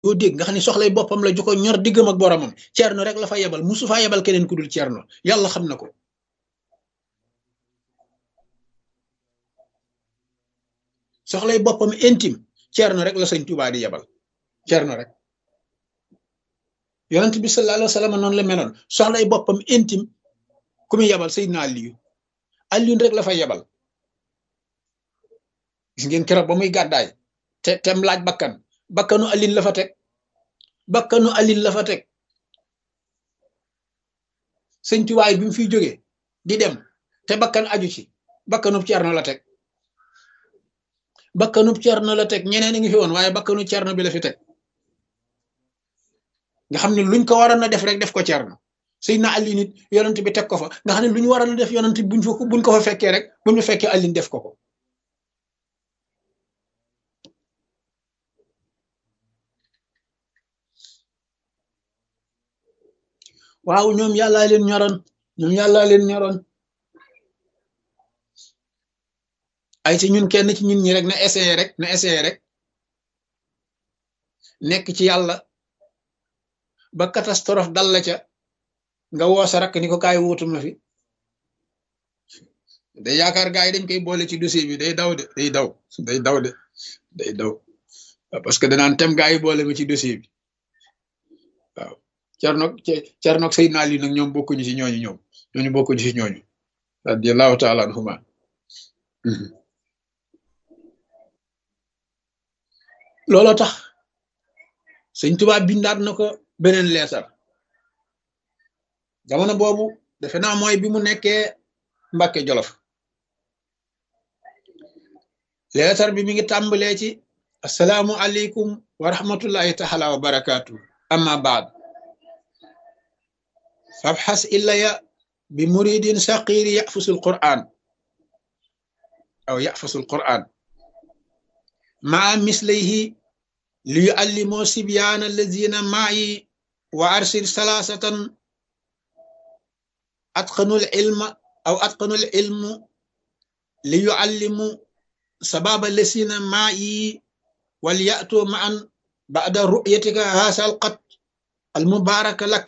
doo dégg nga xam ne soxlay boppam la ju ko ñor diggam ak boromam ceerno rek la fa yebal musu faa yebal keneen ku dul ceerno yàlla xam na ko soxlay boppam intime ceerno rek la sëñ Tuubaa di yebal ceerno rek yonent bi sallallahu alayhi wa sallam noonu la meloon soxlay boppam intime ku muy yebal Seydina Aliyu Aliyu rek la fa yebal gis ngeen keroog ba muy gàddaay te tem laaj bakkan bakkanu alin la fa teg bakkanu alin la fa teg sëñ Tuubaa bi mu fiy jógee di dem te bakkan aju ci bakkanub Ceerno la teg bakkanub Ceerno la teg ñeneen a ngi fi woon waaye bakkanu Ceerno bi la fi teg nga xam ne luñ ko waroon a def rek def ko Ceerno Seydina Ali nit yonent bi teg ko fa nga xam ne lu ñu waroon a def yonent buñ fa buñ ko fa fekkee rek buñ fa fekkee alin def ko ko waaw ñoom yàllaa leen ñoroon ñoom yàllaa leen ñoroon ay ci ñun kenn ci ñun ñi rek na essayé rek na essayé rek nekk ci yàlla ba catastrophe dal la ca nga woo sa rakk ni ko kaay wuutu ma fi day yaakaar gaa yi dañ koy boole ci dossier bi day daw de day daw day daw de day daw parce que danaan tem gaa yi boole ma ci dossier bi waaw cernoog cernoog Seydina Ali nag ñoom bokkuñu ci ñooñu ñoom ñooñu bokkuñu ci ñooñu radiallahu taala anhuma looloo tax sëñ Tuubaa bindaat na ko beneen leetar jamono boobu defe naa mooy bi mu nekkee Mbàkke Jolof leetar bi mi ngi tàmbalee ci asalaamu aleykum wa rahmatullahi taala wa barakaatu amma baad fabxas illaya bi muridin saqiri yafusul quran aw yafusul quran maa mislayhi li yuallimoo sibyaana allazina maayi wa arsil salaasatan atqanul ilma aw atqanul ilmu li yuallimu sababa lazina maayi wal yatu maan bada ru'yatika haasa alqat almubaraka lak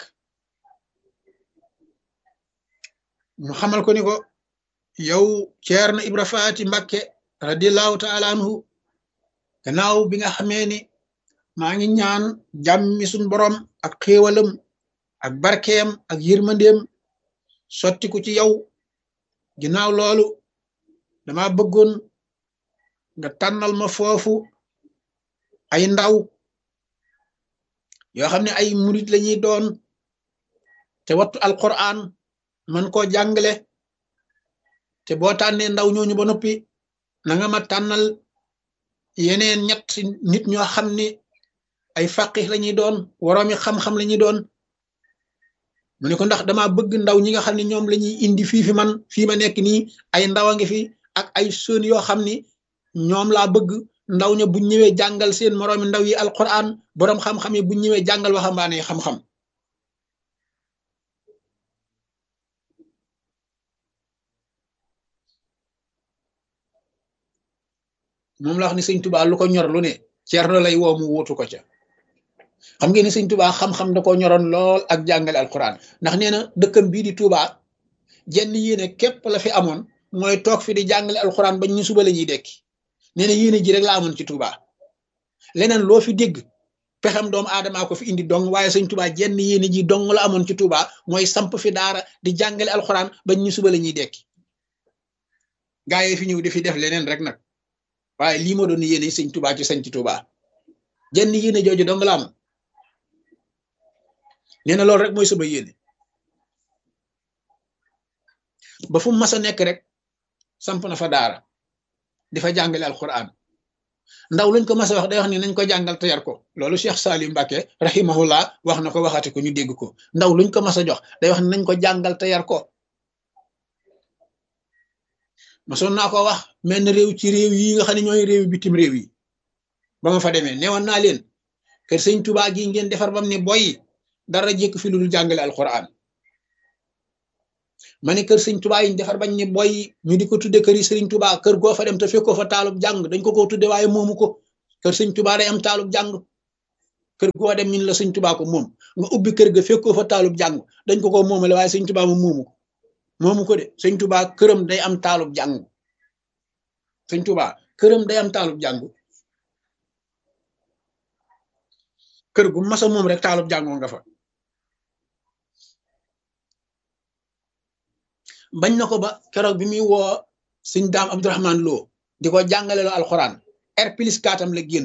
mu xamal ko ni ko yow Ceerno Ibra Faati Mbakke radiallahu taala anhu gannaaw bi nga xamee ni maa ngi ñaan jàmmi suñ borom ak xéewalam ak barkeem ak yërmandeem sottiku ci yow ginnaaw loolu dama bëggoon nga tànnal ma foofu ay ndaw yoo xam ne ay murit lañuy doon te wattu alquran man koo jàngale te boo tànnee ndaw ñooñu ba noppi na nga ma tànnal yeneen ñett nit ñoo xam ni ay faqih lañuy doon woroomi xam-xam lañuy doon mu ne ko ndax dama bëgg ndaw ñi nga xam ne ñoom lañuy indi fii fi man fii ma nekk nii ay ndaw a ngi fi ak ay sën yoo xam ni ñoom laa bëgg ndaw ña buñ ñëwee jàngal seen moroomi ndaw yi alquran boroom xam-xam yi buñ ñëwee jàngal waxambaane yi xam-xam moom la wax ni sëñ tubaa lu ko ñor lu ne ceerno lay woo mu wuutu ko ca xam ngeen ni sëñ tubaa xam-xam da ko ñoroon lool ak jàngale alquran ndax nee na dëkkam bii di tubaa jenn yéene képp la fi amoon mooy toog fi di jàngale alquran bañ ñu suba la ñuy dekki nee na yéene ji rek la amoon ci tubaa leneen loo fi dégg pexam doomu aadamaa ko fi indi dong waaye sëñ tubaa jenn yéene ji dong la amoon ci tubaa mooy samp fi daara di jàngale alquran bañ ñu suba la ñuy dekki gaa yi fi ñëw di fi def leneen rek nag waaye lii ma doon yéene sëñ tubaa ci sañ ci tubaa jenn yéene jooju dong la am nee na loolu rek mooy sama yéene ba fu mu mas a nekk rek samp na fa daara di fa jàngale alquran ndaw luñ ko mas a wax day wax ni nañ ko jàngal te yar ko loolu Cheikh Salim Mbacke rahimahullah wax na ko waxati ko ñu dégg ko ndaw luñ ko mas a jox day wax ni nañ ko jàngal te yar ko masoon naa ko wax menn réew ci réew yi nga xam ne ñooy réew bitim réew yi ba ma fa demee newoon naa leen kër sëñ Tuubaa gi ngeen defar bam ne boy dara jékk fi lu dul jàngale alquran ma ne kër sëñ Tuubaa yi defar bañ ne boy ñu di ko tudde kër yi sëriñ Tuubaa kër goo fa dem te fekkoo fa taalub jàng dañ ko ko tudde waaye moomu ko kër sëñ Tuubaa day am taalub jàng kër goo dem min la sëñ tubaa ko moom nga ubbi kër ga fekkoo fa taalub jàng dañ ko ko moomale waaye sëñ tubaa moom moomu ko moomu ko de sëñ tubaa këram day am taalub jàng sëñ tubaa këram day am taalub jàng kër gu masa moom rek taalub jàngoo nga fa bañ na ko ba keroog bi muy woo sëñ daam abdourahman loo di ko jàngale loo alxuraan R plus 4 am la génn